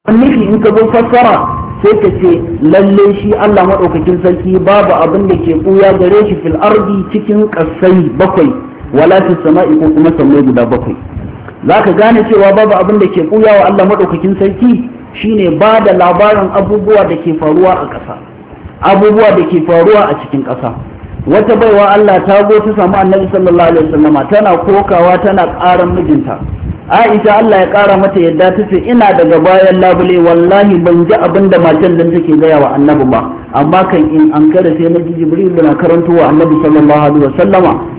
nufi in ka zo fassara sai ka ce lalle shi Allah maɗaukakin sarki babu abin da ke ɓuya gare shi fil ardi cikin ƙasai bakwai wala fi sama'i ko kuma sammai guda bakwai za ka gane cewa babu abin da ke ɓuya wa Allah maɗaukakin sarki shine ba da labarin abubuwa da ke faruwa a ƙasa abubuwa da ke faruwa a cikin ƙasa wata baiwa Allah ta zo ta samu annabi sallallahu alaihi wasallama tana kokawa tana ƙaran mijinta Aisha Allah ya ƙara mata yadda ta ce ina daga bayan labule wallahi ban ji abin da matan nan take gaya wa annabi ba amma kan in an kada sai na ji jibril na karanto wa annabi sallallahu alaihi wasallama